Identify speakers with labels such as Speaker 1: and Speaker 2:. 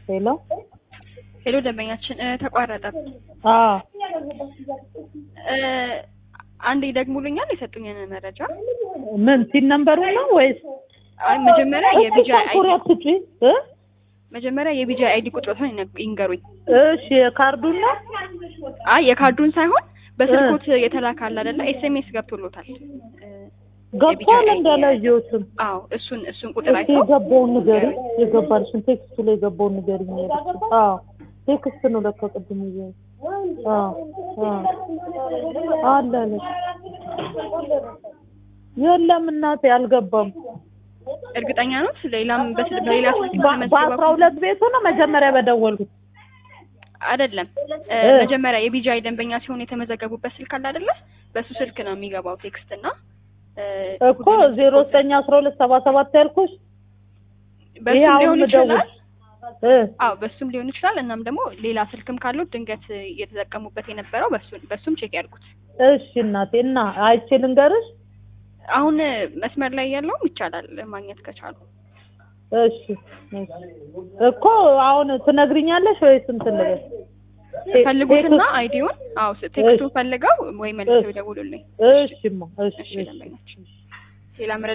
Speaker 1: ሄሎ
Speaker 2: ሄሎ ደንበኛችን እ ተቋረጠ።
Speaker 1: አዎ
Speaker 2: እ አንዴ ይደግሙልኛል የሰጡኝን መረጃ።
Speaker 1: ምን ሲን ነምበሩ ነው ወይስ
Speaker 2: አይ መጀመሪያ የቢጃ
Speaker 1: ኩሪ
Speaker 2: አይዲ
Speaker 1: አትጪ እ
Speaker 2: መጀመሪያ የቢጃ አይዲ ቁጥሮትን ይነ- ይንገሩኝ።
Speaker 1: እሺ የካርዱን ነው
Speaker 2: አይ የካርዱን ሳይሆን በስልኮት የተላከ አለ አይደለ? ኤስኤምኤስ ገብቶሎታል። እ
Speaker 1: ገብቷል
Speaker 2: የቢጃ
Speaker 1: እንዳላየሁትም
Speaker 2: አዎ እሱን እሱን ቁጥር
Speaker 1: እስኪ
Speaker 2: አይተው
Speaker 1: የገባውን ንገሪኝ የገባልሽን ቴክስቱ ላይ የገባውን ንገሪኝ ያልኩት አዎ ቴክስት ነው ለካ ቅድም ይዤ አዎ አዎ አለ አለች የለም እናቴ አልገባም
Speaker 2: እርግጠኛ ነው። ሌላም በስል በሌላ ስልክ
Speaker 1: በ- በአስራ
Speaker 2: ተመዝግበው
Speaker 1: ሁለት ቤቱ ነው መጀመሪያ በደወልኩት
Speaker 2: አይደለም እ
Speaker 1: እ።
Speaker 2: መጀመሪያ የቢጃይ ደንበኛ ሲሆን የተመዘገቡበት ስልክ አለ አይደለ? በሱ ስልክ ነው የሚገባው ቴክስት እና እ
Speaker 1: እኮ ዜሮ ዘጠኝ አስራ ሁለት ሰባ ሰባት ያልኩሽ ይሄ
Speaker 2: በሱም
Speaker 1: አሁን
Speaker 2: ሊሆን
Speaker 1: ምደውል
Speaker 2: ይችላል።
Speaker 1: እ
Speaker 2: አዎ በሱም ሊሆን ይችላል። እናም ደግሞ ሌላ ስልክም ካለው ድንገት እየተጠቀሙበት የነበረው በሱ በሱም ቼክ ያድርጉት።
Speaker 1: እሺ እናቴ እና አይቼ ልንገርሽ
Speaker 2: አሁን መስመር ላይ ያለውም ይቻላል ማግኘት ከቻሉ
Speaker 1: እሺ እሺ እኮ አሁን ትነግሪኛለሽ ወይስ እንትን ልበል ቴ-
Speaker 2: ፈልጉትና
Speaker 1: ቴክስት-
Speaker 2: አይዲውን አዎ ስ- ቴክስቱን
Speaker 1: እሺ።
Speaker 2: ፈልገው ወይ መልሰው
Speaker 1: እሺ።
Speaker 2: ይደውሉልኝ።
Speaker 1: እሺማ እሺ
Speaker 2: እሺ
Speaker 1: እሺ
Speaker 2: ደንበኛችን ሌላ